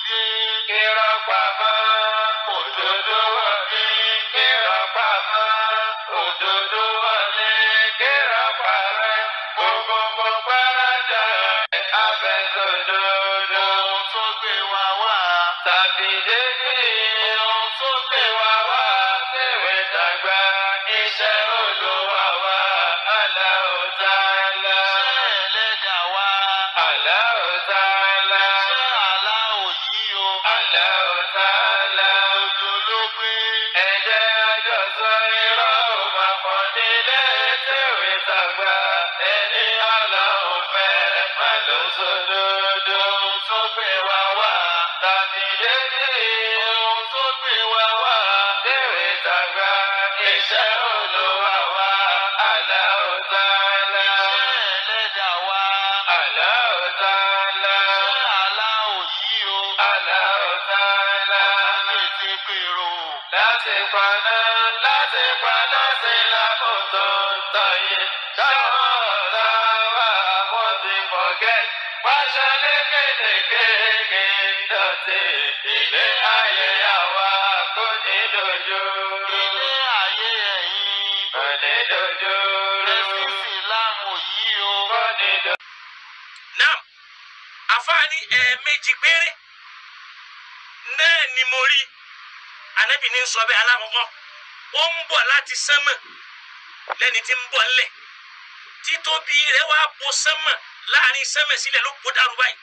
wọlé. Irọ́ pamọ́, òdodo wọlé. Irọ́ pamọ́, òdodo wọlé. Irọ́ parẹ́, gbogbo gbọ́dọ̀ abẹ́sọ̀dodo. Ohun tó gbé wa wá. Tàbí dédé. Ohun tó gbé wa wá. Tèwé tàgbà, iṣẹ́ Olúwa wa. Allahu Ta'ala. Iṣẹ́ ẹlẹ́dàá wa. Allahu Ta'ala. Iṣẹ́ aláwọ̀ yìí o. Allahu Ta'ala. Òjò ló gbé. Ẹ̀jẹ̀ àjọsọ irọ́ ò máa pọ̀ nílé tèwé tàgbà. Ẹni Ọlọ́run fẹ́ má ló sódodo. Ohun tó gbé wa wá. Tàbí dédé. Ohun tó gbé wa wá. Tèwé tàgbà. Iṣẹ́ Olúwa wa. Allahu Ta'ala. Iṣẹ́ ẹlẹ́dàá wa. Allahu Ta'ala. Iṣẹ́ aláwọ̀ yìí o. Allahu Ta'ala. Láti gbèrò. Láti paná, láti paná sí lákòótó tọ̀yé. Táwọn ọ̀tá wa wọ́n ti forget. Pàṣẹ lékèélékèé dọ̀tí. Ilé ayé àwa kò ní dojú. Ilé ayé ẹ̀yìn. Kò ní dojú. Ẹ̀sìn Ìsìlámù yìí o. Kò ní dojú. Naam, àfáàní ẹ̀ẹ̀mejì péré náà ni mo rí anabi ní sọ bẹ́ẹ̀ alákọ̀ọ́kọ́ ó ń bọ̀ láti sánmọ̀ lẹ́ni tí ń bọ̀ ńlẹ̀ títóbi rẹ̀ wá bo sánmọ̀ láàrin sánmọ̀ sílẹ̀ ló kó dàrú báyìí.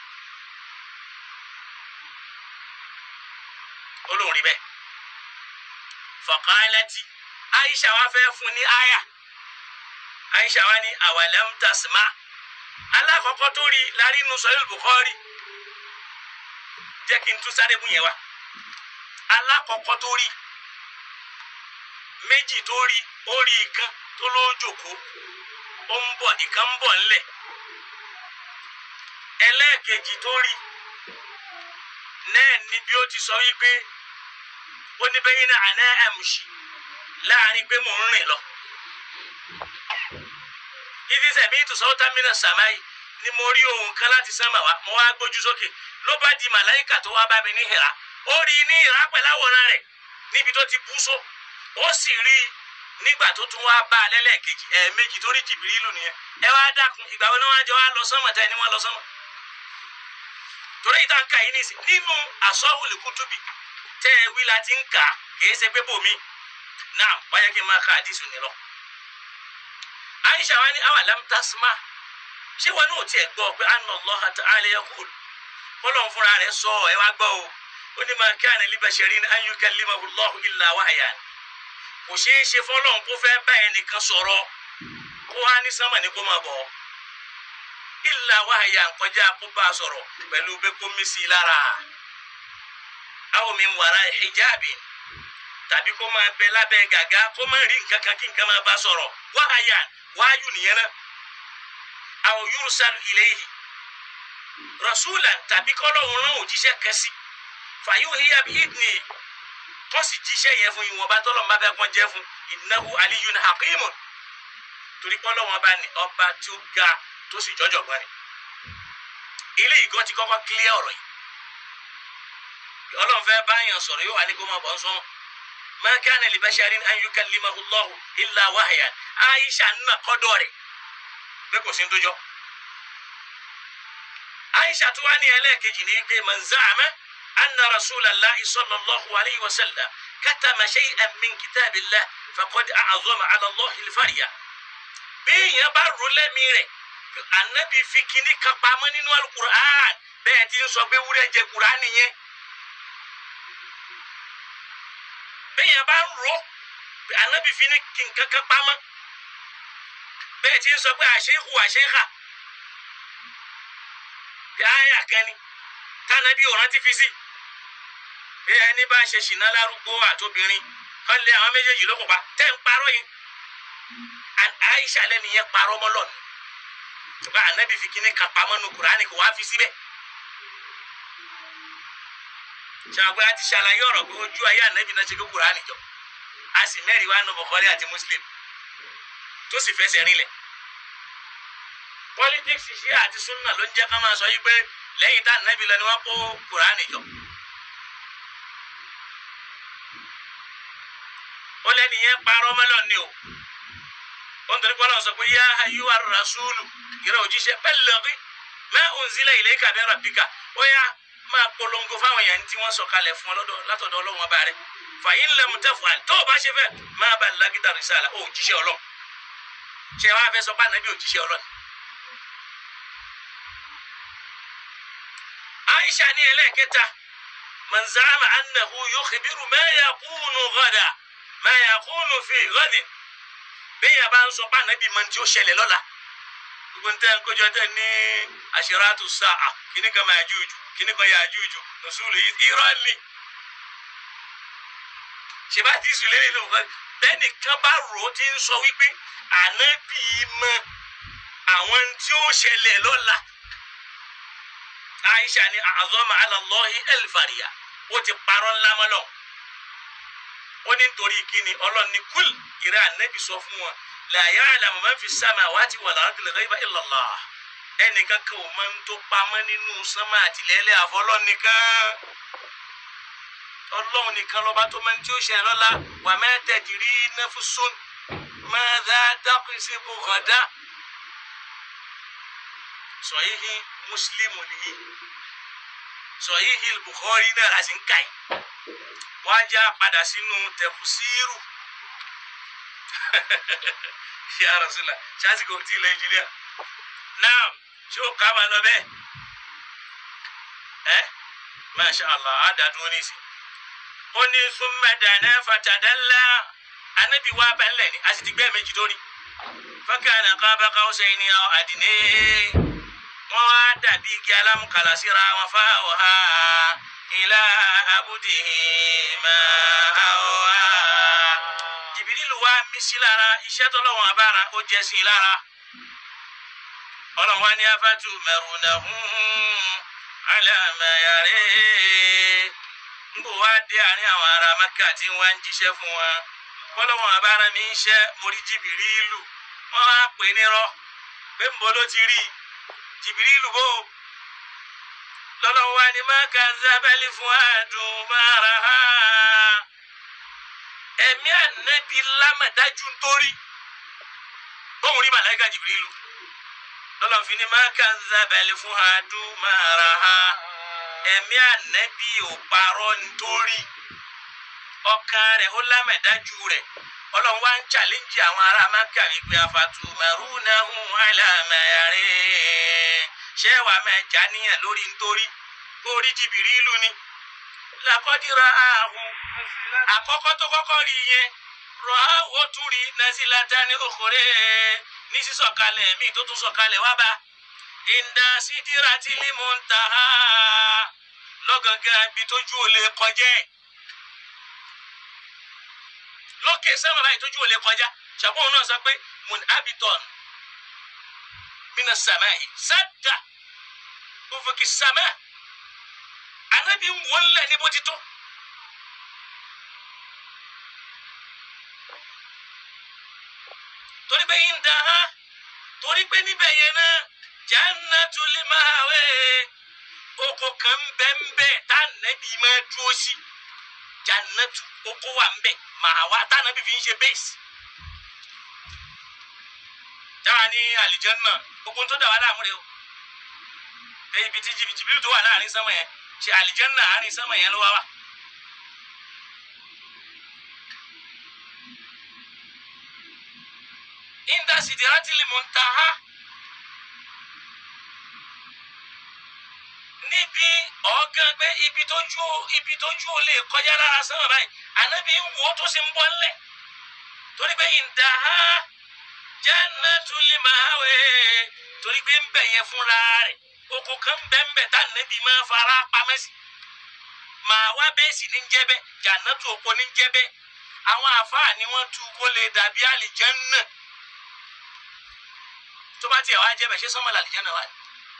olóhùn rí bẹ́ẹ̀ fọ̀kànlẹ́tì Aisha wa fẹ́ fún ní aya Aisha wa ní awalam tasma alákọ̀ọ́kọ́ tó rí lárí inú sọ́yìn Bukhari jẹ́ kí n tún sáré mú yẹn wá alákọ̀ọ́kọ́ tó rí méjì tó rí ó rí ìkan tó ló jòkó ó ń bọ̀ ìkan ń bọ̀ ńlẹ̀ ẹlẹ́ẹ̀kejì tó rí náà ni bí ó ti sọ wípé ó ní bẹ́yìn náà àná ẹ̀mùsì láàrin pé mò ń rìn lọ ibi sẹ̀mí ìtòsọ́wọ́tà mìíràn sàmáyì ni mo rí ohun kan láti sánmà wá mo wá gbójú sókè ló bá di màláìkà tó wá bá mi ní Hírà ó rí i ní Hírà pẹ̀lú àwòrán rẹ̀ níbi tó ti bú só ó sì rí i nígbà tó tún wá bá a lẹ́lẹ́kejì ẹ̀ẹ̀mejì tó rí Jìbìrìlù nìyẹn ẹ wá dákun ìgbà wo ni wọ́n á jọ wá lọ sánmà tẹ́ ni wọ́n lọ sánmà torí ìta ń ka yìí nìsín nínú àsọ́wùlì kútùbì tẹ́ ẹ wí la ti ń kà kìí ṣe pé bòmí náà wáyé kí n máa ka àdìsù nílọ. Aisha wa ni awa lam tasma ṣé wọn náà tiẹ̀ gbọ́ pé anna Allah ta'ala yaqul kọ́lọ̀ fúnra rẹ̀ sọ ẹ wá gbọ́ o ó ní ma kana li basharin an yukallimahu Allahu illa wahyan kò ṣeé ṣe fọlọ́n kó fẹ́ bá ẹnìkan sọ̀rọ̀ kó wá ní sánmà ní kó máa bọ̀ illa wahyan kọjá kó bá a sọ̀rọ̀ pẹ̀lú bẹ́ẹ̀ kó mí sí i lára aw min wara'i hijabin tàbí kó máa bẹ lábẹ́ gàgá kó máa rí nǹkan kan kí nǹkan máa bá sọ̀rọ̀ wahyan wáyù nìyẹn náà àwọn yursalu ilayhi rasulan tàbí kọ́lọ́hún rán òjíṣẹ́ kẹsí fayuhiya bi idni tó sì jíṣẹ́ yẹn fún ìwọ̀nba tọ́lọ̀ máa bẹ́ẹ̀ kàn jẹ́ fún innahu aliyyun hakimun torí kọ́lọ́hún ọba ní ọba tó ga tó sì jọjọ gbọ́n ni ilé ìgàn ti kọ́kọ́ kílíà ọ̀rọ̀ yìí ọlọ́run fẹ́ báyàn sọ̀rọ̀ yóò wà ní kó máa bọ̀ ń sọ́mọ́ ma kana li basharin an yukallimahu Allahu illa wahyan Aisha nna kọ́dọ̀ rẹ̀ bẹ́ẹ̀ kò sí ń dójọ́. Aisha tó wá ní ẹlẹ́ẹ̀kejì ní pé man za'ama anna rasulallahi sallallahu alayhi wa sallam katama shay'an min kitabillah faqad a'zama ala Allahi al-farya. béèyàn bá rò lẹ́mí rẹ̀ anabi fi kíní kan pamọ́ nínú alukur'an bẹ́ẹ̀ ti ń sọ pé wúrẹ́ jẹ kur'an nìyẹn. béèyàn bá rò anabi fi ní nǹkan kan pamọ́ bẹ́ẹ̀ ti ń sọ pé àṣehù àṣehà bí àyà kẹni tánàbí ọ̀ràn ti fi sí bí ẹni bá ṣe ṣìnà lárúgbó àtobìnrin kán lé àwọn méjèèjì ló kópa tẹ́ ń parọ́ yìí àìṣà lẹ́nu yẹn parọ́ mọ́ lọ́nà ṣùgbọ́n ànábì fi kíní kan pamọ́ nu kùránì kò wá fi síbẹ̀ ṣàgbé àti ṣàlàyé ọ̀rọ̀ pé ojú ayé ànábì náà ṣe kó kùránì jọ a sì mẹ́rin wá nu Bukhari àti Muslim tó sì fẹsẹ̀ rinlẹ̀ politics ṣe àti sunna ló ń jẹ́ ká máa sọ yí pé lẹ́yìn tá ànábì lọ ni wọ́n kó kùránì jọ. ó lẹ́nu yẹn parọ́ mọ́lọ́ ni o ó ń torí pé ọlọ́run sọ pé yá ayúwa rasúlù ìrẹ́ òjíṣẹ́ ballighi ma unzila ilayka min rabbika ó yá máa polongo fáwọn èèyàn tí wọ́n sọ̀kalẹ̀ fún ọ látọ̀dọ̀ ọlọ́run ọba rẹ̀ fa in lam taf'al tó o bá ṣe fẹ́ ma ballaghta risala ó òjíṣẹ́ ọlọ́run ṣé wàá fẹ́ sọ pé ànábì òjíṣẹ́ ọlọ́run. Aisha ní ẹlẹ́ẹ̀kẹta man za'ama annahu yukhbiru ma yakunu ghada ma yakunu fi ghadin bẹ́ẹ̀ bá ń sọ pé ànábì mọ̀ tí ó ṣẹlẹ̀ lọ́la gbogbo ntẹ́ kójọ tẹ́ ní àṣírátù sáà kíní kan máa jújù kíní kan yà jújù nùsùlù irọ́ ni ṣèbá ti sùn lẹ́yìn ló fẹ́ bẹ́ẹ̀ nìkan bá rò ó ti ń sọ wípé ànábì mọ̀ àwọn tí ó ṣẹlẹ̀ lọ́la Aisha ni àzọ́mà alàlọ́hì ẹlfàríà ó ti parọ́ ńlá mọ́ lọ́wọ́ ó ní nítorí kíni ọlọ́ni kúl ìrẹ́ ànábì sọ fún wọn la ya'lamu man fi samawati wal ardi al-ghayba illa Allah ẹnìkan kan ò mọ tó pamọ́ nínú sánmà àti ilẹ̀ àfọlọ́ nìkan ọlọ́run nìkan lọ́ba tó mọ tí ó ṣe lọ́la wa ma tadri nafsun madha taksibu ghadan Sahihi Muslimu nìyí Sahihi Bukhari náà láti ń kà yìí wọ́n á já padà sínú tẹ̀fùsírù ya Rasulullah ṣáàtì kò tí ì nàìjíríà náà ṣé ó kà á máa lọ bẹ́ẹ̀ ẹ́ masha allah á dàdúró nísì ó ní summa dana fatadalla anábì wá bá ńlẹ̀ ní a sì ti gbẹ́ méjì lórí fakana qaba qawsayni aw adna wọ́n wá dàbí igi alámùkàlà síra wọn fáwọn ha ilá abudihi ma awha jìbìrìlù wa mí sí lára iṣẹ́ tọ́lọ́wọ́n abára ó jẹ́ sí i lára ọlọ́run wa ní afátú mẹrùnàhún alámẹyàrẹ́ nbọ wa dé àárín àwọn ará maka tí wọ́n ń jíṣẹ́ fún wọn kọ́lọ́wọ́n abára mi ń ṣẹ́ mórí jìbìrìlù wọ́n á pè nírọ́ pé nbọ ló ti rí jìbìrìlù bò lọ́lọ́run wa ní maka zábẹ́lì fún àdùn mára ha ẹ̀mí ànábi lámàdájú nítorí bóun rí màláìka jìbìrìlù lọ́lọ́run fi ní má kà ń zábẹ́lì fún àdùn mára ha ẹ̀mí ànábi ò parọ́ nítorí ọkàn rẹ̀ ó lámàdájú rẹ̀ ọlọ́run wá ń challenge àwọn ará maka wípé afatumarunahum alamayare ṣé wàá mẹ́jà níyàn lórí nítorí orí jìbìrìlù ni làkọ́dìrà ààhùn àkọ́kọ́ tó kọ́kọ́ rí yẹn rọ àwọ̀ tún rí nàzílátà ní òkúrẹ́ ní sísọ̀kalẹ̀ míì tó tún sọ̀kalẹ̀ wá bá ìndà sídìrà tí límù ń ta á lọ́gàngàn ibi tójú ò lè kọjá ẹ̀ lókè sẹ́wọ̀n báyìí tójú ò lè kọjá ṣàbọ̀n náà sọ pé mun abiton mina samai sadda òfòkì sàmà anabi ń wọ́n lẹ̀ ní bó ti tó. torí pé yín da ha torí pé níbẹ̀ yẹn náà jannatul ma'wa oko kan bẹ́ẹ̀nbẹ́ tá nàbí máa dúró sí jannatu oko wà nbẹ ma'wa tá nàbí fi ń ṣe bẹ́ẹ̀sì. táwa ní àlìjánná gbogbo tó dà wá láàmú rẹ o bẹ́ẹ̀ ibi tí jìbìtì tó wà láàrin sánmọ̀ yẹn ṣe àlìjánná àárín sánmọ̀ yẹn ló wá wà. inda sidratil muntaha níbi ọ̀gán pé ibi tó ju ibi tó ju lè kọjá lára sánmọ̀ báyìí ànábi ń wo tó sì ń bọ́ ńlẹ̀ torí pé indaha jannatul ma'wa torí pé ń bẹ̀ yẹn fúnra rẹ̀ oko kan bẹ́ẹ̀nbẹ́ẹ̀ tá nẹ́bí máa fara pamẹ́ sí màá wá bẹ́ẹ̀ sì ní jẹ́ bẹ́ẹ̀ jannatu oko ní jẹ́ bẹ́ẹ̀ àwọn àfáà ni wọ́n tú kó lè dàbí àlìjánnà tó bá tiẹ̀ wá jẹ́ bẹ́ẹ̀ ṣé sánmà làlìjánnà wà ní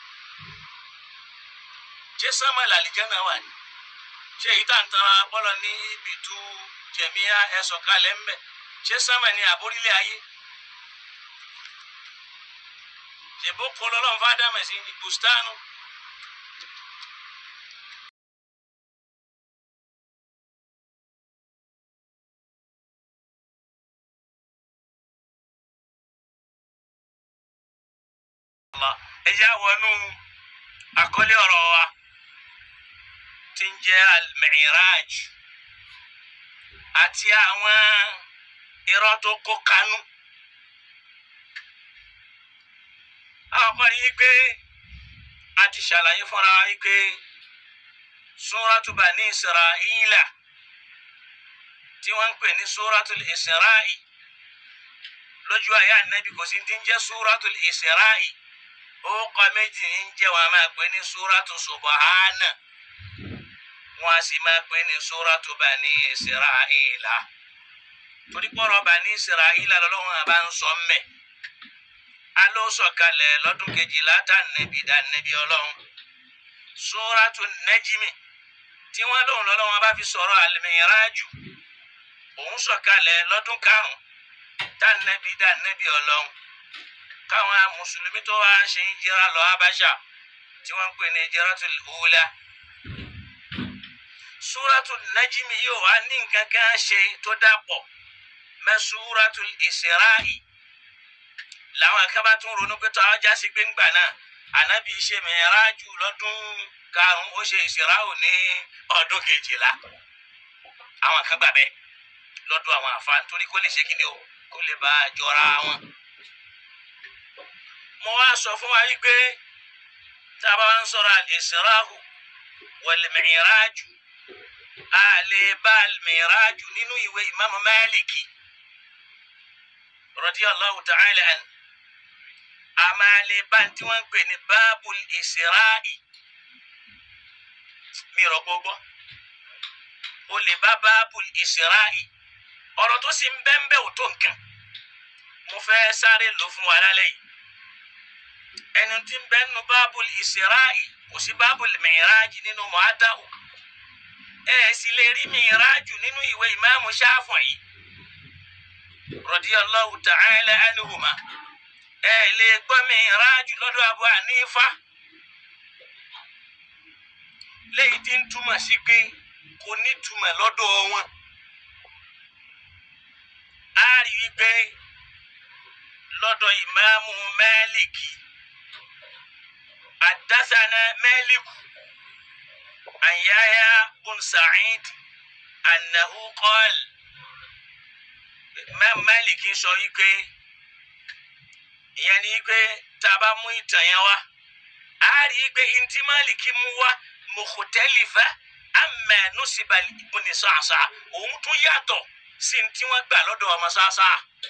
ṣé sánmà làlìjánnà wà ní ṣé èyí tá à ń tara bọ́lọ̀ ní ibi tú jẹ̀míyá ẹ̀sọ̀ kalẹ̀ ńbẹ̀ ṣé sánmà ní àbórílẹ̀ ayé ṣèbó kọlọ́lọ́ fún ádámẹ̀ sí ní bùstánù Allah ẹ jẹ́ àwọnú àkọlé ọ̀rọ̀ wa tí ń jẹ́ al-Mi'raj àti àwọn irọ́ tó kó kanú. àwọn kan ní pé a ti ṣàlàyé fúnra wa pé Suratu Bani Isra'ila tí wọ́n ń pè ní Suratul Isra'i lójú ayé ànábì kò sí ti ń jẹ́ Suratul Isra'i orúkọ méjì ń jẹ́ wọn a máa pè ní Suratu Subhana wọn a sì máa pè ní Suratu Bani Isra'ila torí pọ̀rọ̀ Bani Isra'ila lọ́lọ́run àbá ń sọ mẹ́ aló sọ̀kalẹ̀ lọ́dún kejìlá tá nẹ́bí dá nẹ́bí ọlọ́run Suratu Najmi tí wọ́n lóun lọ́lọ́run bá fi sọ̀rọ̀ al-Mi'raju òun sọ̀kalẹ̀ lọ́dún karùn-ún tá nẹ́bí dá nẹ́bí ọlọ́run káwọn mùsùlùmí tó wá ṣe ń jẹ́ra lọ Habasha tí wọ́n ń pè ní Hijratul Ula Suratu Najmi yóò wá ní nǹkan kan ṣe tó dàpọ̀ mẹ́ Suratul Isra'i làwọn kan bá tún ronú pé tó ọjà sí gbẹ̀ngbà náà ànábì ṣe Mi'raju lọ́dún karùn-ún ó ṣe Isra'u ní ọdún kejìlá àwọn kan gbà bẹ́ẹ̀ lọ́dún àwọn àfa nítorí kó lè ṣe kí ni o kó lè bá a jọra wọn. mo wá sọ fún wa wípé tá a bá wá ń sọ̀rọ̀ al-Isra'u wal-Mi'raju a lè bá al-Mi'raju nínú ìwé Imam Maliki radiyallahu ta'ala an a máa lè bá tí wọ́n ń pè ní báàbùl Isra'i mi rọ̀ gbogbo o lè bá báàbùl Isra'i ọ̀rọ̀ tó sì ń bẹ́ńbẹ́ ò tó nǹkan mo fẹ́ sáré lò fún wa lálẹ́ yìí ẹni tí ń bẹ́ nínú báàbùl Isra'i kò sí báàbùl Mi'raj nínú Mu'atta'u ẹ sì lè rí Mi'raj nínú ìwé ìmáàmù Shafi'i radiyallahu ta'ala anhuma ẹ lè gbọ́ Mi'raj lọ́dọ̀ Abu Hanifa léyìí tí ń túmọ̀ sí pé kò ní túmọ̀ lọ́dọ̀ wọn a rí i pé lọ́dọ̀ ìmáàmù Málìkì àdásánà Málìkù an Yahya bun Sa'id annahu qala Imam Málìkì sọ wípé ìyẹn ni pé tá a bá mú ìtàn yẹn wá a rí i pé ntí Málìkì mú wá mukhtalifa amma nusiba ibn Sa'sa òun tún yàtọ̀ sí ntí wọ́n gbà lọ́dọ̀ ọmọ Sa'sa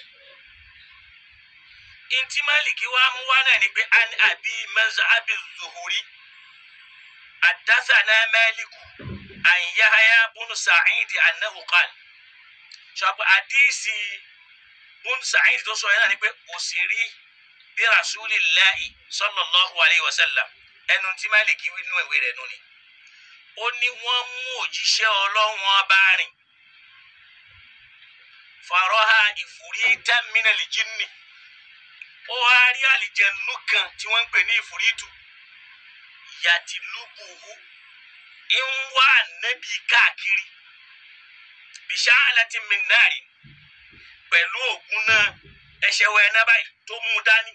ntí Málìkì wá mú wá náà ni pé an abi mazhabi zuhuri hadathana Maliku an Yahya bun Sa'id annahu qala sọpọ àdìsí bun Sa'id tó sọ yẹn náà ni pé òsèré bí rasulillahi sallallahu alayhi wa sallam ẹnu tí Málìkì wí nínú ìwé rẹ̀ nù ni ó ní wọ́n mú òjíṣẹ́ Ọlọ́run ọba rìn faraha ifurita minal jinni ó wá rí àlìjẹnú kan tí wọ́n ń pè ní ìfúrítù yàtìlúbùhù ń wá ànábì káàkiri bisha'alatin min nari pẹ̀lú ògùn náà ẹ̀ṣẹ̀ wẹ̀ náà báyìí tó mú dání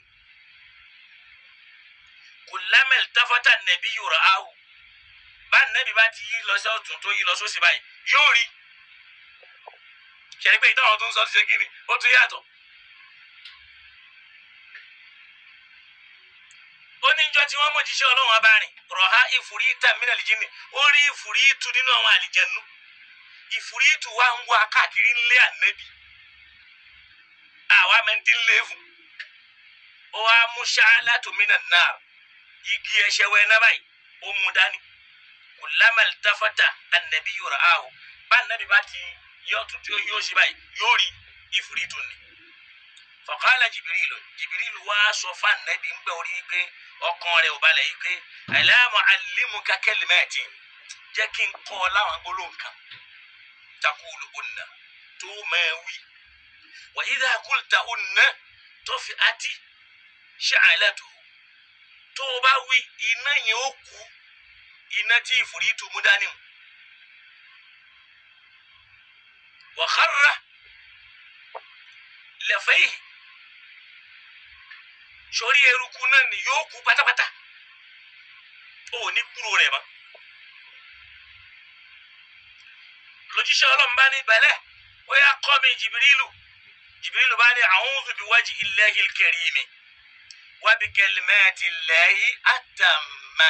kullama iltafata an-nabiyyu ra'ahu bá ànábì bá ti yí lọ sí ọ̀tún tó yí lọ sósì báyìí yóò rí ṣẹ̀rí pé ìtọ́wọ́ tó ń sọ ti ṣe kí ni ó tún yàtọ̀. ó ní ìjọ tí wọ́n mú jíṣẹ́ ọlọ́run abárin rọ̀há ìfúrítà mìíràn lìjínì ó rí ìfúrítù nínú àwọn àlìjẹnu ìfúrítù wa ń wá káàkiri ńlé ànábì àwa mẹ́ntì ńlé fún ó wá mú ṣáálátù mìíràn náà igi ẹ̀ṣẹ̀ wẹ̀ náà báyìí ó mú dání kullama iltafata an-nabiyyu ra'ahu bá ànábì bá ti yóò tún tí yóò ṣe báyìí yóò rí ìfúrítù ni faqala jibirilu jibirilu wá sọ fún ànábì ń bẹ orí pé ọkàn rẹ̀ ò balẹ̀ yìí pé ala mu'allimuka kalimatin jẹ́ kí n kọ́ ọ láwọn gbólóhùn kan takulu unna tó máa wí wa idha qulta unna tafi'ati sha'alatuhu tó o bá wí iná yẹn ó kú iná tí ìfúrítù mú dání mu. وخر لفيه sórí eruku náà ni yóò kú pátápátá ó ní kúrò rẹ̀ mọ́ lójúṣe ọlọ́run bá ní bẹ̀lẹ̀ ó yá kọ́ mi jìbìrìlù jìbìrìlù bá ní a'udhu bi wajhi illahil karimi wa bi kalimati llahi at-tamma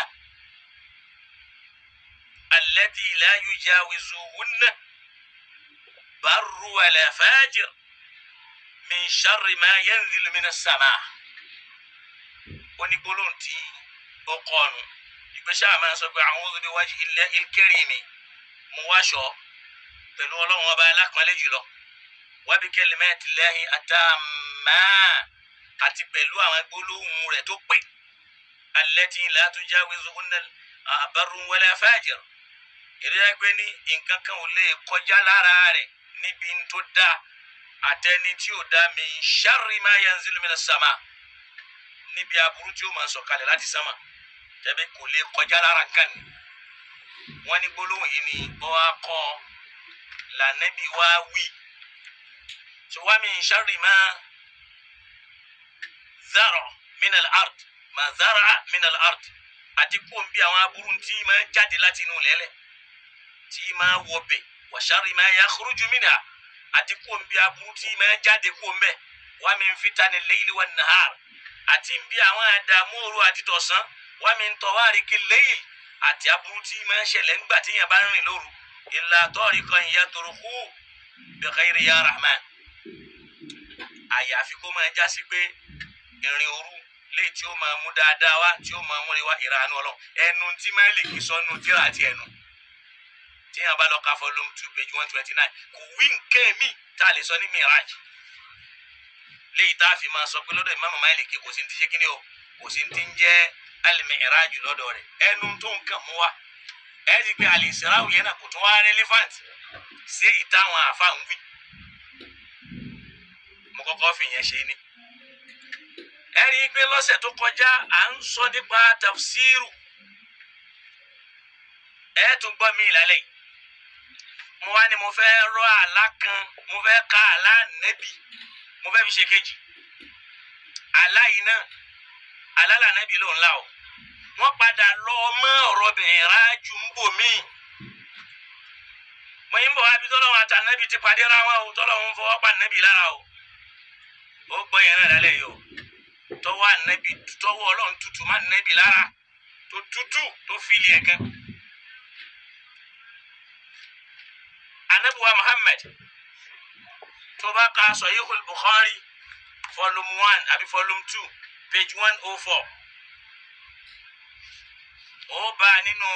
allati la yujawizuhunna barru wala fajir min sharri ma yanzilu minas sama' onígbólóhùn tí ó kọ́nu ìgbésẹ̀ àmọ́ sọ pé a'udhu bi wajhi illahil karimi mo wáṣọ pẹ̀lú ọlọ́run ọba alápọ̀nlé jùlọ wa bi kalimati llahi at-tamma àti pẹ̀lú àwọn gbólóhùn rẹ̀ tó pè allati la tujawizuhunna barrun wala fajir ìrírá pé ní nǹkan kan ò lè kọjá lára rẹ̀ níbi tó dá àtẹni tí ò dá min sharri ma yanzilu minas sama níbi aburú tí ó máa sọ̀kalẹ̀ láti sánmà tẹ́bí kò lè kọjá lára nǹkan ni wọ́n ní gbólóhùn yìí ni ó wá kọ́ lànàbí wá wí tí wá min sharri ma zara minal ard ma zara minal ard àti kó n bí àwọn aburú tí máa jáde láti inú lẹ́lẹ̀ tí máa wọbẹ̀ wa sharri ma yakhruju minha àti kó n bí aburú tí máa jáde kó n bẹ̀ wa min fitani layli wan nahar àti ń bí àwọn àdààmú òru àti tọ̀sán wa min tawariki layl àti aburú tí máa ń ṣẹlẹ̀ ńgbà tí yẹn bá ń rìn lóru illa tariqan yatruku bi khayri ya rahman àyàfi kó máa jásí pé ìrìn òru léyìí tí ó máa mú dáadáa wá tí ó máa múre wá ìrànú ọlọ́run ẹnu tí máa lè kí sọnù tíra àti ẹnu tí yẹn bá lọ ka volume two page one twenty nine kò wí nǹkan mi tá a lè sọ ní mirage léyìí tá a fi máa sọ pé lọ́dọ̀ ìmáàmù Málíkì kò sí ní ti ṣe kíni o kò sí ní ti ń jẹ́ al-mi'raju lọ́dọ̀ rẹ̀ ẹnu tó nǹkan mú wa ẹ ti pé al-Isra'u yẹn náà kò tún wá relevant sí èyí táwọn àfa ń wí mo kọ́kọ́ fi yẹn ṣe ni ẹ rí i pé lọ́sẹ̀ tó kọjá à ń sọ nípa tafsiru ẹ tún gbọ́ mi lálẹ́ yìí mo wá ní mo fẹ́ rọ àlá kan mo fẹ́ ka àlá nẹ́bì mo fẹ́ fi ṣe kejì àlá yìí náà àlá là nẹ́bì ló ń la o wọ́n padà lọ mọ́ ọ̀rọ̀ bẹ̀rẹ̀ rájú ń bò mí mo yín bọ̀ wá bí tọ́lọ́wọ́n àtànẹ́bì ti pàdé ra wọn o tọ́lọ́wọ́n fọwọ́ pa nẹ́bì lára o ó gbọ́ yẹn náà lálẹ́ yìí o tọwọ́ ànẹ́bì tọwọ́ ọlọ́run tutù má nẹ́bì lára tó tutù tó fìlì ẹ̀ gan. anabiwa muhammad tó bá ka sahihul bukhari volume one àbí volume two page one oh four ó bá a nínú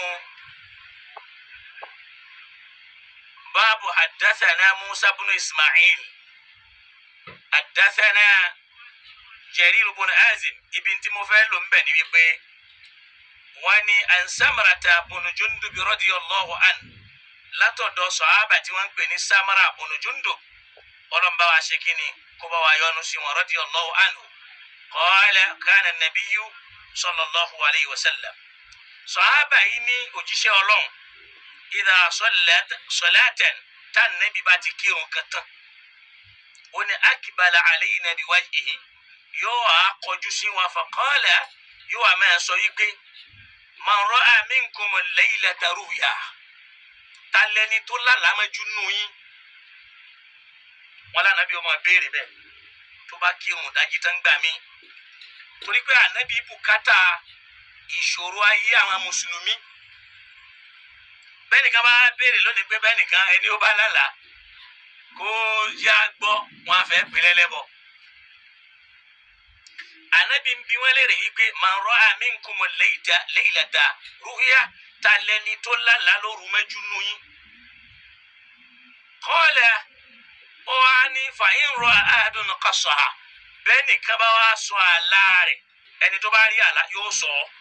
báàbù haddathana musa bunu ismail haddathana jarir bunu azim ibi tí mo fẹ́ lò ń bẹ̀ ni wípé wọ́n ní ansamarata bunu jundubi radiyallahu anhu látọ̀dọ̀ sọ̀hábà tí wọ́n ń pè ní samara onujundo ọlọ́mọba wa ṣe kí ni kó bá wa yọ́nú sí wọn radiyallahu anhu qala kana nabiyyu sallallahu alayhi wa sallam sọ̀hábà yìí ní òjíṣẹ́ ọlọ́run idha salatan tá nẹ́bí bá ti kírun kan tán ó ní akbala alayna biwajhihi yóò á kọjú sí wọn fa qala yóò á máa sọ yìí pé man ra'a minkum al-laylata ru'ya talẹni tó lálàámẹjú nù yín wọn lànàbí ọmọ béèrè bẹ́ẹ̀ tó bá kírun dájí tán gbà mí torí pé ànábì bùkátà ìṣòro ayé àwọn mùsùlùmí bẹ́ẹ̀ nìkan bá béèrè lónìí pé bẹ́ẹ̀ nìkan ẹni ó bá lálàá kó yá gbọ́ wọn á fẹ́ pinlẹ̀ lẹ́bọ̀ ànábì ń bi wọn léèrè yìí pé man ra'a minkumul laylata ru'ya talẹni tó lálàá lóru mẹ́jú nù yín. kọ́lẹ̀ ó wá ní fàyín rọ àádùn kọsọ̀ ha bẹ́ẹ̀ nìkan bá wá sọ àlá rẹ̀ ẹni tó bá rí àlá yóò sọ ọ́.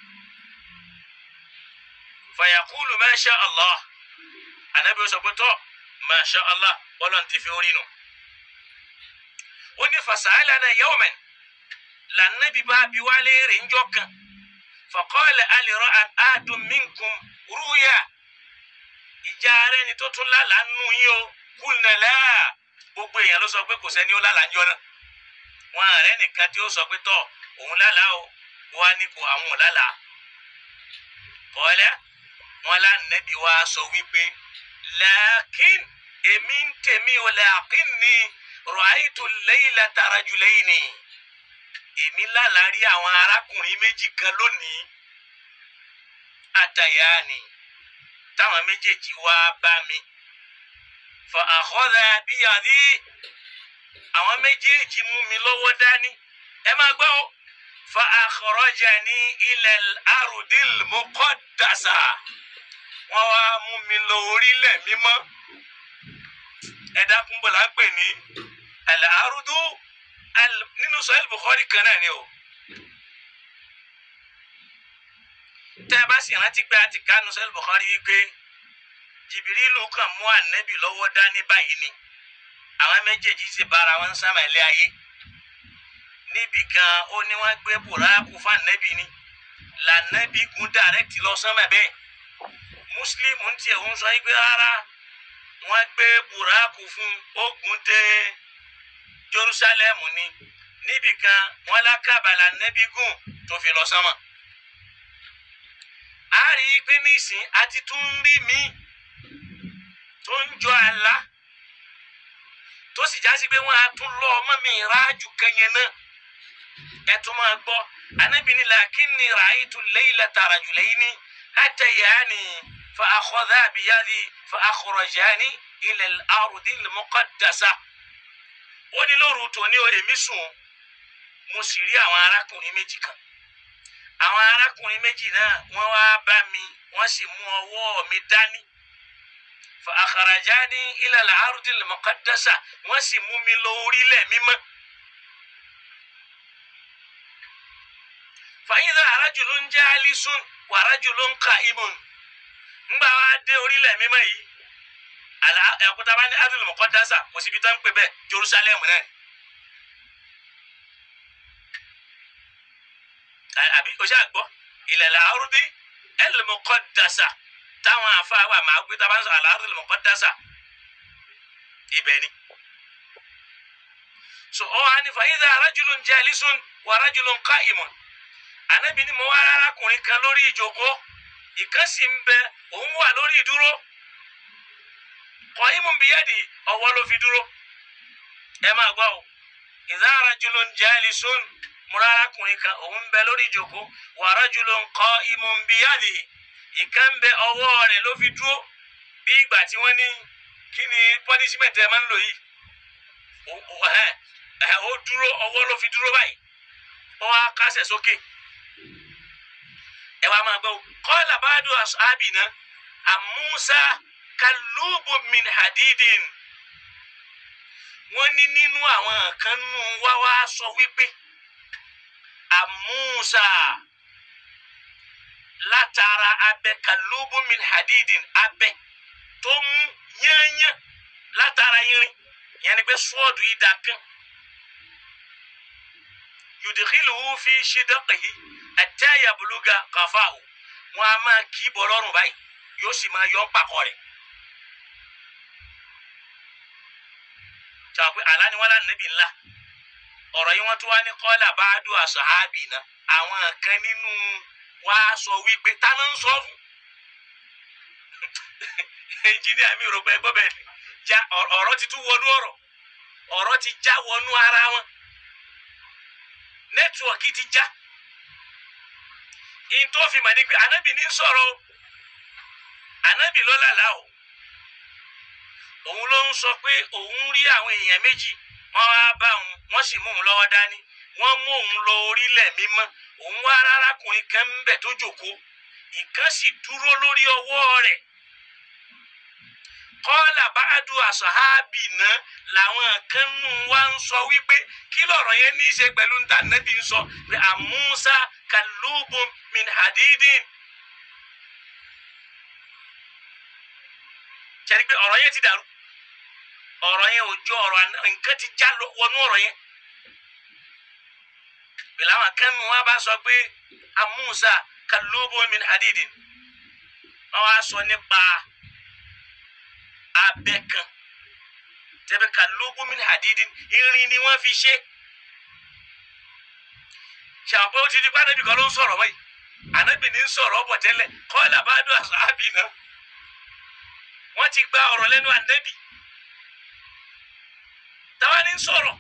fàyàkúlù masha Allah ànábi ó sọ pé tọ́ masha Allah bọ́lọ̀ ti fi orí nù. ó ní fasalana yawman lànàbí bá bí wálé rè ń jọ kan. فقال هل رأى أحد منكم رؤيا ìjà rẹ ni tó tún lálàá nù yín o kùnà láà gbogbo èèyàn ló sọ pé kò sẹ́ni ó lálàá njọ́ náà wọn àrẹ nìkan tí ó sọ pé tọ́ òun lálàá o wá ní kò àwọn ò lálàá kọ́lẹ́ wọn lá nẹ́bí wa sọ wípé lẹ́kìn èmi ń tèmi o lẹ́kìn ni rọ̀háìtò lẹ́yìnlá tara jùlẹ́yìn ni èmi lálàá rí àwọn arákùnrin méjì kan lónìí àtàyà ni táwọn méjèèjì wá bá mi fa àkọ́dà bíyàdí àwọn méjèèjì mú mi lọ́wọ́ dání ẹ máa gbọ́ o fa akhrajani ila al-ardil muqaddasa wọ́n wá mú mi lọ orílẹ̀ mímọ́ ẹ dákun bọ̀ là ń pè ní al-ardu al- nínú Sahih Bukhari kan náà ni o tẹ́ ẹ bá sì rántí pé a ti ká nínú Sahih Bukhari wípé Jìbìrìlù kan mú ànẹ́bì lọ́wọ́ dání báyìí ni àwọn méjèèjì sì bára wọn sámà ilé ayé níbì kan ó ní wọ́n gbé buraku fún ànẹ́bì ni lànẹ́bì gun dàrẹ́kìtì lọ sánmà bẹ́ẹ̀ mùsùlùmí ń tiẹ̀ ń sọ yí pé rárá wọ́n gbé buraku fún ogun dé Jerusalemu ni níbì kan wọ́n lákàbà lànẹ́bì gùn tó fi lọ sánmà a rí i pé nísìn àti tún rí mi tó ń jọ àlá tó sì jásí pé wọn á tún lọ ọmọ mi ráàjù kẹyìn náà ẹ tún máa gbọ́ anábìíní làkínní ràáyìtú laylata rajulayni atayani fa akhadha biyadi fa akhrajani ila al-ardi al-muqaddasa ó ní lóru tòní o èmi sùn mo sì rí àwọn arákùnrin méjì kan àwọn arákùnrin méjì náà wọ́n wá bá mi wọ́n sì mú ọwọ́ mi dání fa akharajani ila al-ardi al-muqaddasa wọ́n sì mú mi lọ orílẹ̀ mímọ́. fa idha rajulun jalisun wa rajulun qa'imun ńgbà wá dé orílẹ̀ mímọ́ yìí àlà ẹ̀kúta bá ní ardi al-muqaddasa kò síbi tó ń pè bẹ́ẹ̀ Jerusalem náà ni. àbí o ṣáà gbọ́ ilal ardi al-muqaddasa táwọn afáwà máa gbé tá a bá ń sọ al-ardi al-muqaddasa ibẹ̀ ni. so ọ wá ní fa idha rajulun jalisun wa rajulun qa'imun ànábì ni mo wá arákùnrin kan lórí ìjókòó ìkan sì ń bẹ òun wà lórí ìdúró qa'imun biyadi ọwọ́ ló fi dúró ẹ máa gbọ́ o idha rajulun jalisun múra arákùnrin kan òun ń bẹ lórí ìjókòó wa rajulun qa'imun biyadi ìkan ń bẹ ọwọ́ rẹ̀ ló fi dúró bí ìgbà tí wọ́n ní kí ni punishment ẹ máa ń lò yìí ó- ó ẹ- ẹ, ó dúró ọwọ́ ló fi dúró báyìí ó wá kásẹ̀ sókè ẹ wá máa gbọ́ o qala ba'du ashabina àmúsá kalubun min hadidin wọ́n ní nínú àwọn kan nù wá wá sọ wípé àmúsá látara abẹ kalubun min hadidin abẹ tó mú yányán látara irin yẹn ni pé sọ́ọ̀dù yìí dà kán yudikhiluhu fi shidaqihi hatta yabluga qafahu wọn a máa kì í bọ̀ lọ́rùn báyìí yóò sì máa yọ ọ́ pàkọ́ rẹ̀. sọ pé àlá ni wọn lá níbi ńlá ọ̀rọ̀ yìí wọ́n tún wá ní kọ́lá báádù àṣàhábì náà àwọn kan nínú wa sọ wípé ta ló ń sọ fún ẹnjìníà mi rò pé gbọ́ bẹ́ẹ̀ ni ja ọ̀rọ̀ ọ̀rọ̀ ti tún wọnú ọ̀rọ̀ ọ̀rọ̀ ti já wọnú ara wọn nẹ́tíwọ̀kì ti já in tó fi mà ní pé anábì ní sọ̀rọ̀ o anábì ló lálàá o òun ló ń sọ pé òun rí àwọn èèyàn méjì wọ́n wá bá òun wọ́n sì mú òun lọ́wọ́ dání wọ́n mú òun lọ orílẹ̀ mímọ́ òun wá arákùnrin kan ń bẹ̀ tó jòkó ìkan sì dúró lórí ọwọ́ rẹ̀ kọ́lá báàdù àṣàhábì náà làwọn kan nù wá ń sọ wípé kí lọ̀rọ̀ yẹn ní í ṣe pẹ̀lú ní tànàbí ń sọ pé àmúṣá kàlúbùn min hadidin. ṣẹ́ni pé ọ̀rọ̀ yẹn ti dàrú ọ̀rọ̀ yẹn ò jọ ọ̀rọ̀ àná nǹkan ti já lọ- wọnú ọ̀rọ̀ yẹn. pẹ̀lú àwọn kan nù wá bá sọ pé àmúṣá kàlúbùn min hadidin. wọ́n wá sọ nípa abẹ kan tẹbẹ ka lógún min hadidin irin ni wọn fi ṣe ṣàpẹ́ ó ti di pàdébì kan ló ń sọ̀rọ̀ mọ́ yìí ànábì ní ń sọ̀rọ̀ ọ̀bọ̀ tẹ́lẹ̀ kọ́lá bá dùn àṣàbì náà wọ́n ti gba ọ̀rọ̀ lẹ́nu ànábì táwa ní ń sọ̀rọ̀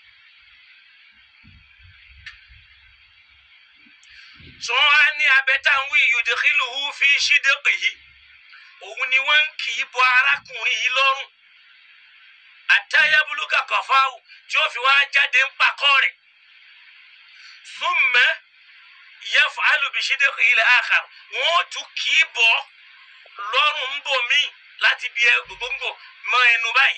sọ wá ní abẹ́tàwí yudkhiluhu fi shidqihi òun ni wọ́n ń kì í bọ arákùnrin yìí lọ́rùn àtayabuluka kọfáwù tí ó fi wá jáde ń pakọ́ rẹ̀ thumma yaf'alu bi shidqihi al-akhar wọ́n ó tún kì í bọ̀ lọ́rùn ń bò míì láti bí gbogbo mọ ẹnu báyìí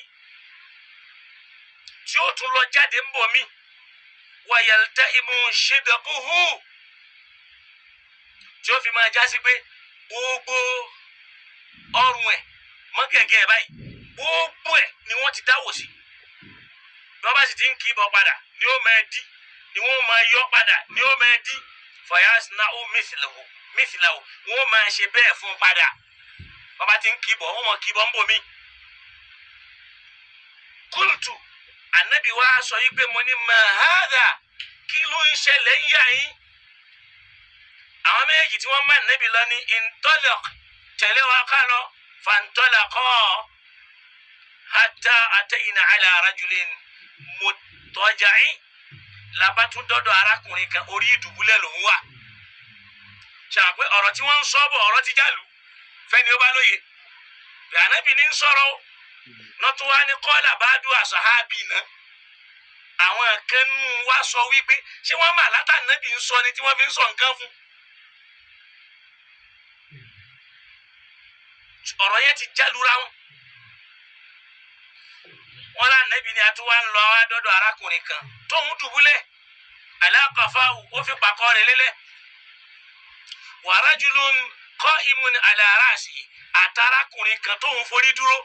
tí ó tún lọ jáde ń bò míì wa yaltaimu shidquhu tí ó fi máa jásí pé gbogbo ọrùn ẹ̀ mọ́gẹ̀gẹ̀ ẹ̀ báyìí gbogbo ẹ̀ ni wọ́n ti dáwò sí bí wọ́n bá sì ti ń kì í bọ̀ padà ni ó máa dí ni wọ́n máa yọ padà ni ó máa dí fayas na ó mìsìlẹ̀wò mìsìlẹ̀wò wọ́n máa ṣe bẹ́ẹ̀ fún un padà wọ́n bá ti ń kì í bọ̀ wọ́n mọ̀ kì í bọ̀ ń bò mí. kúlùtù ànábì wa sọ yí pé mo ní mahada kí ló ń ṣẹlẹ̀ ń yà yín àwọn méjì tí wọ́n máa nẹ́bi lọ ní intolok tẹ̀lé wa ká lọ fantolakọ́ hata atẹ́yìn ala rajulin mutọ́jàín labatún dọ́dọ̀ arákùnrin kan orí ìdùbúlẹ̀ lòún wà ṣàpé ọ̀rọ̀ tí wọ́n ń sọ bọ̀ ọ̀rọ̀ ti jálù fẹ́ni ó bá lóye ànábì ní sọ̀rọ̀ nọ́tún wá ní kọ́lá bá dùn àṣàhábì náà àwọn kan nù wá sọ wípé ṣé wọ́n mà látànábì ń sọ ni tí wọ́n fi ń sọ nǹkan fún ọ̀rọ̀ yẹn ti jálura wọn. wọn lá nẹ́bi ni a tún wá ń lọ wá dọ́dọ̀ arákùnrin kan tóun dùbúlẹ̀ aláàkọ́fà ó fi pàkọ́ rẹ̀ lélẹ̀. wa rajulun qa'imun ala ra'si àtàrákùnrin kan tóun forí dúró.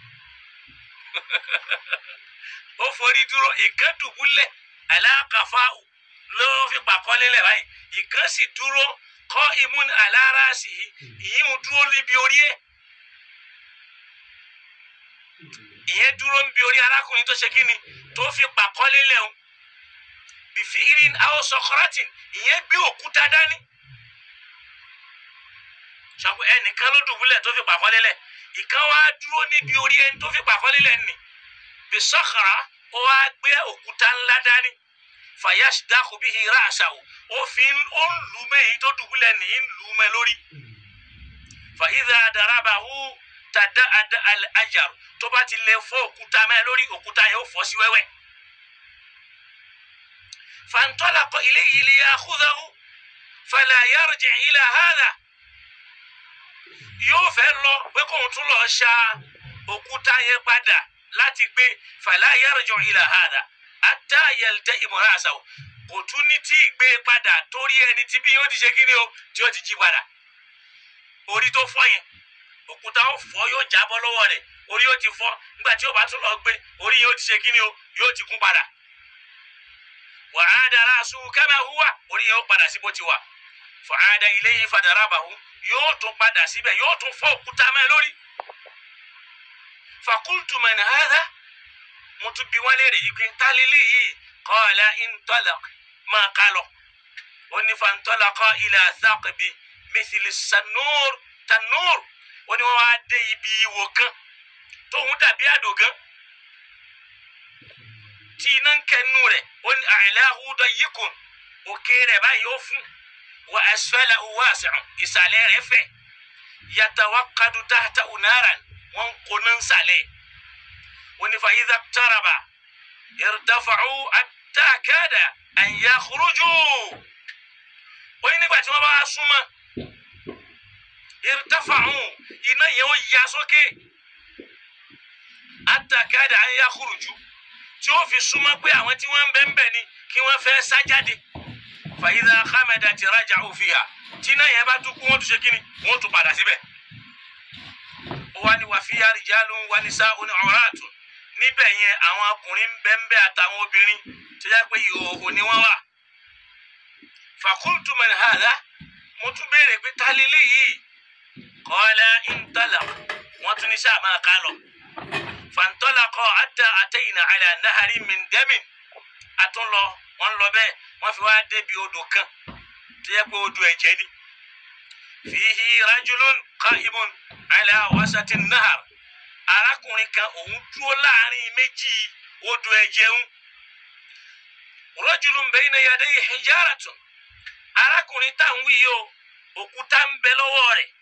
ó forí dúró ìkan dùbúlẹ̀ aláàkọ́fà ló fi pàkọ́ lélẹ̀ báyìí ìkan sì dúró qa'imun ala ra'si ìyíhun dúró níbi orí ẹ̀ ìyẹn dúró ń bi orí arákùnrin tó ṣe kí ni tó fi pàkọ́lé lẹ́hùn bìfí irin àwọn sọkọrọtìn ìyẹn gbé òkúta dání ṣàpò ẹnìkan ló dùbúlẹ̀ tó fi pàkọ́lé lẹ̀ ìkan wá dúró níbi orí ẹni tó fi pàkọ́lé lẹ̀ nì bí sọ́kàrà ó wá gbé òkúta ńlá dání fàyàṣ dákú bí hira àṣàwò ó fi ó ń lù mẹ́ èyí tó dùbúlẹ̀ nì ń lù mẹ́ lórí fàyídà daraba wú tada ada al ajar tó bá ti lè fọ́ òkúta mẹ́ lórí òkúta yóò fọ́ sí wẹ́wẹ́. fantalaqa ilayhi liyakhudhahu fala yarji' ila hadha. yóò fẹ́ lọ pé kóun tún lọ ṣa òkúta yẹn padà láti gbé fala yarji' ila hadha hatta yalta'ima ra'sahu kò tún ní tí ì gbé padà torí ẹni tí bí yóò ti ṣe kí ni o tí yóò ti jí padà orí tó fọ́ yẹn òkúta ó fọ́ yóò jábọ́ lọ́wọ́ rẹ̀ orí yóò ti fọ́ nígbà tí ó bá tún lọ gbé orí yóò ti ṣe kíni o yóò ti kún padà wàhádà aláṣu kama huwa orí yóò padà sí bó ti wà fàhádà ilayhi fadarabahu yóò tún padà síbẹ̀ yóò tún fọ́ òkúta mẹ́ lórí fakultu man hadha mo tún bi wọ́n léèrè yìí pé tálílì yìí qala intalaq máa ká lọ ó ní fantalaqa ila thaqbi mithli sanur tanur ó ní wọ́n wá dé ibi ìwò kan tóun dàbí àdògán tí iná ń kẹnu rẹ̀ ó ní a'lahu dayyikun òkè rẹ̀ báyìí ó fún wa asfalahu wasi'un ìsàlẹ̀ rẹ̀ fẹ̀ yatawaqqadu tahtahu naran wọ́n ń kó náà ń sàlẹ̀ ó ní fa idha iqtaraba irtafa'u hatta kada an yakhruju ó ní nígbà tí wọ́n bá súnmọ́ irtafa'u iná yẹn ó ya sókè atakada an yakhruju tí ó fi súnmọ́ pé àwọn tí wọ́n ń bẹ́ ń bẹ̀ ni kí wọ́n fẹ́ sá jáde fa idha khamadat raja'u fiha tí iná yẹn bá tún kú wọ́n tún ṣe kíni wọ́n tún padà síbẹ̀. ó wá ní wa fiha rijalun wa nisa'un awratun níbẹ̀ yẹn àwọn ọkùnrin ń bẹ́ ń bẹ́ àtàwọn obìnrin tó yẹ pé ìhòòhò ni wọ́n wà. fa qultu man hadha mo tún béèrè pé ta lélẹ́yìí qala intalaq wọ́n tún ní sáà máa ká lọ. فانطلقا حتى أتينا على نهر من دم أتون لو wọ́n ń lọ bẹ́ẹ̀ wọ́n fi wá débi odò kan tó yẹ pé odò ẹ̀jẹ̀ ni fihi rajulun qa'imun ala wasati nahar arákùnrin kan òun dúró láàrin méjì odò ẹ̀jẹ̀ ń rajulun bayna yadayhi hijaratun arákùnrin tá à ń wí yìí o òkúta ń bẹ lọ́wọ́ rẹ̀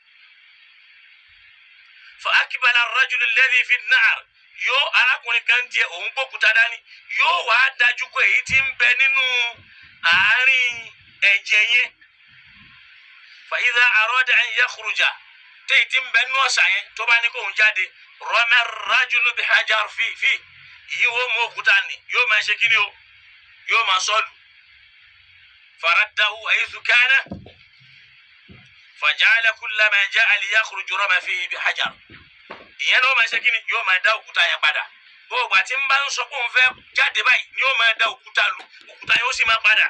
fa akibala rajulu alladhi fi nahar yóò arákùnrin kan tiẹ̀ òun gbókúta dání yóò wá dájú pé èyí tí ń bẹ nínú àárín ẹ̀jẹ̀ yẹn fa idha arada an yakhruja téyì tí ń bẹ nínú ọ̀sà yẹn tó bá ní kó ń jáde rama rajulu bi hajar fi fi yìí wọ́n mú òkúta ni yóò máa ṣe kíni o yóò máa sọ́ọ̀lù faraddahu haythu kana faja'ala kullama ja'a liyakhruju rama fihi bi hajar ìyẹn náà máa ṣe kíni yóò máa dá òkúta yẹn padà gbogbo àti ń bá ń sọ pé òun fẹ́ jáde báyìí ni yóò máa dá òkúta lu òkúta yẹn ó sì máa padà.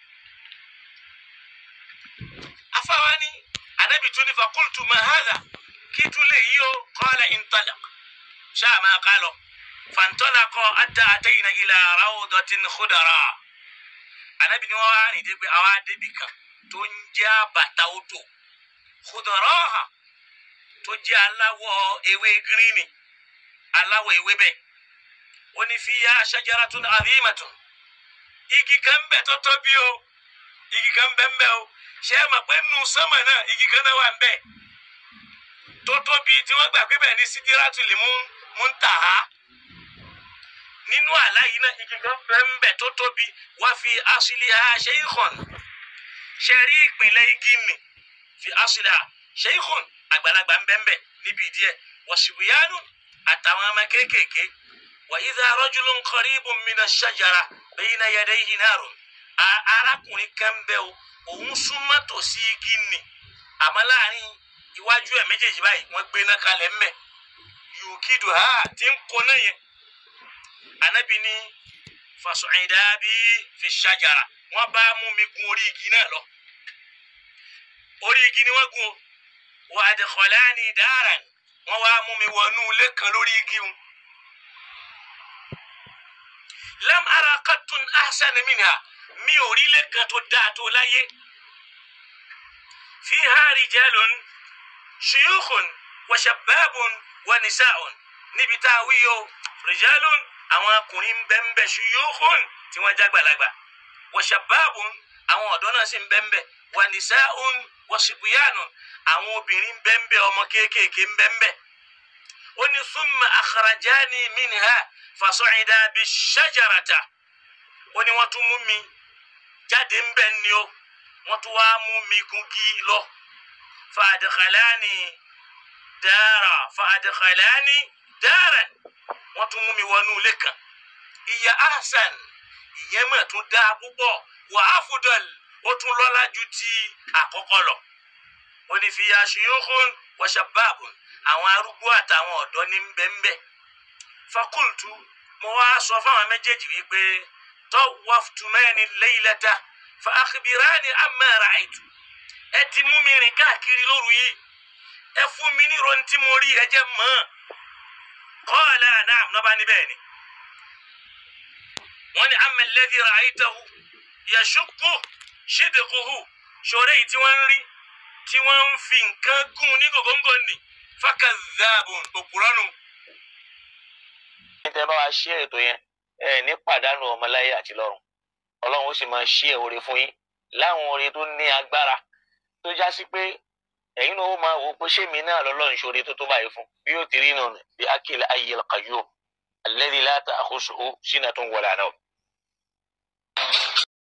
afáwa ni anabi tún ní fakultu mahada kí tún lè yí o qala intalaq ṣáà máa ká lọ fantalaqa hatta atayna ila rawdatin khudara anabi ni wọn wá rìn dé pé àwa débi kan tó ń jẹ́ àbàtà odò khudara tó jẹ́ aláwọ̀ ewé gíríìnì aláwọ̀ ewé bẹ́ẹ̀ ó ní fiya shajaratun azimatun igi kan ń bẹ tó tóbi o igi kan ń bẹ ń bẹ o ṣé ẹ mọ̀ pé nù sánmà náà igi kan náà wà ń bẹ tó tóbi tí wọ́n gbà pé bẹ́ẹ̀ ni sidiratul muntaha nínú àlá yìí náà igi kan bẹ ń bẹ tó tóbi wá fi asliha shaykhun ṣe rí ìpìlẹ̀ igi nì fi asliha shaykhun àgbàlagbà ń bẹ́ẹ̀ níbi díẹ̀ wọ̀sibíyánu àtàwọn ọmọ kéékèèké wà idha rajulun qaribun mina shajara bayna yadayhi narun arákùnrin kan bẹ́ o òun súnmọ́ tòsí igi nì àmọ́ láàrin iwájú ẹ̀ méjèèjì báyìí wọ́n gbé iná kalẹ̀ ń bẹ̀ yòókìdù ha ti ń kó náà yẹn anabi ní fasu'ida bí fi shajara wọ́n bá mú mi gun orí igi náà lọ orí igi ni wọ́n gun o wa adkhalani daran wọ́n wá mú mi wọnú ilé kan lórí igi un. lam ara qattun ahsana minha mi ò rí ilé kan tó dáa tó láyé. fiha rijalun shuyukhun wa shabbabun wa nisa'un níbi tá a wí o rijalun àwọn ọkùnrin bẹ́ẹ̀nbẹ́ shuyukhun tí wọ́n jágbàlagbà wa shabbabun àwọn ọ̀dọ́ náà sì ń bẹ́ẹ̀nbẹ́ wa nisa'un wọ́sibúyánu àwọn obìnrin bẹ́ẹ̀nbẹ́ ọmọ kéékèèké bẹ́ẹ̀nbẹ́ ó ní summa akhrajani minha fasọ̀yìndà bí ṣájàràtà ó ní wọ́n tún mú mi jáde ń bẹ́ẹ̀ ni ó wọ́n tún wá mú mi gungi lọ fàdìkàlání dára fàdìkàlání dára wọ́n tún mú mi wọnú ilé kan ìyá ahsan ìyẹn mà tún dáa púpọ̀ wà á fúdọ̀lì ó tún lọ́lá ju ti àkọ́kọ́ lọ. ó ní fi aṣèyókùn wọ́ṣàbáàbùn àwọn arúgbó àtàwọn ọ̀dọ́ ní bẹ́ńbẹ́. fakultu mo wá sọ fáwọn méjèèjì wípé tawaftu mẹ́rin laylata fa akhbirani amma ra'aytu. ẹ ti mú mi rìn káàkiri lóru yìí ẹ fún mi ní ìròyìn tí mo rí ẹ jẹ́ mọ́. qala na'am nọ́ba níbẹ̀ ni. wọ́n ní amma alladhi ra'aytahu yashukku ṣídìkùhù ṣòro yìí tí wọ́n ń rí tí wọ́n ń fi nǹkan gún ní gògóńgò nì fákàzáàbùn òpùrọ́nù. tẹ́ bá wa ṣí ètò yẹn ẹ ní pàdánù ọmọláyé àti lọ́run ọlọ́run ó sì máa ṣí ẹ̀ oore fún yín láwọn oore tó ní agbára tó já sí pé ẹ̀yin náà ó máa wò ó pé ṣé mi náà lọ́lọ́run ṣoore tó tó báyìí fún bí yóò ti rí nù bí akil ayyil qayyum alladhi la ta'khusuhu sinatun wala nawm